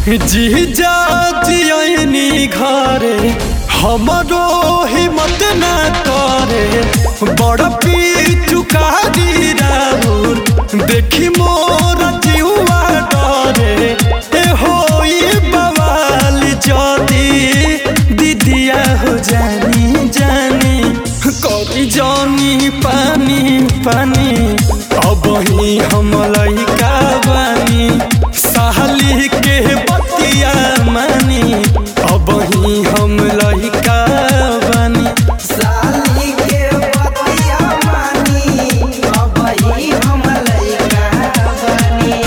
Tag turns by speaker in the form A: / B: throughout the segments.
A: जीजा जियनी घरे हमरो हिम्मत ना करे बड़ चुका दी राहुल देखी मोर जीवा डरे ए होई बवाल जदी दीदिया हो जानी जानी करी जानी पानी पानी अब ही हम लइका बानी साली के बतिया मानी अब ही हम लइका बानी
B: साली के बतिया मानी अब ही हम लइका बनी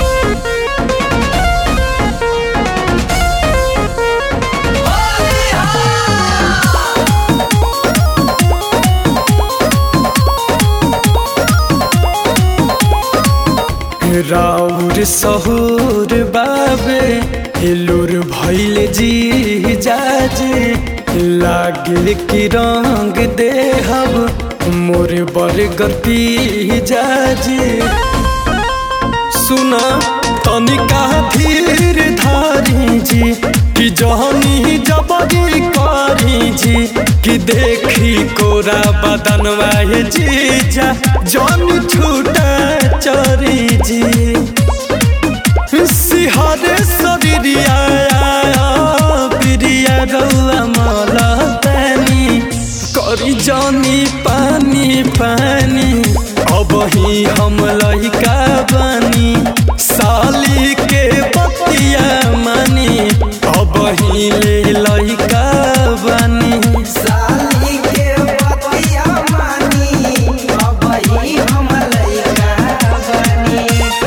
A: राउर सहूर बाबे हिलुर भैल जी जाजे लागे कि रंग देहब मोर बरगर पी जाजे सुना तनिका धीर धारी जी कि जहनी जबरी करी जी कि देखी कोरा बदनवा हे जीजा जन छूटा चरी जी सिहरे शरीरिया प्रिया रौआ मला पानी करी जानी पानी पानी अब ही हम लइका बनी साली के बतिया मानी अब ही ले लइका बनी
B: साली के बतिया मानी अब ही हम लइका बनी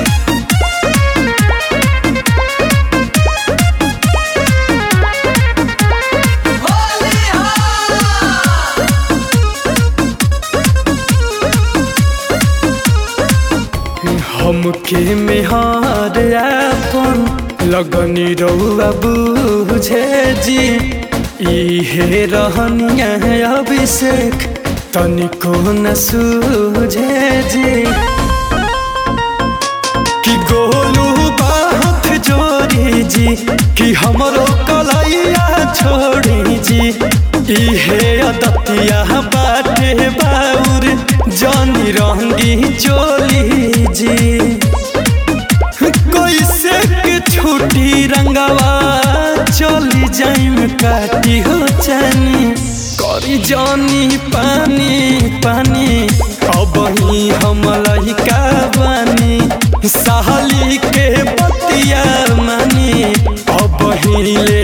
A: हमके मेहार अपन लगनी रउआ बुझे जी इहे रहनिया अभिषेक तनिको न सूझे जी कि गोलू बात जोड़ी जी कि हमरो कलैया छोड़ी जी इहे अदतिया बाटे बाउर जानी रंगी चोली जी कैसे के छुट्टी रंगवा चली जाइम काटी हो जानी करी जानी पानी पानी अब ही हम लइका बानी साली के बतिया मानी अब ही ले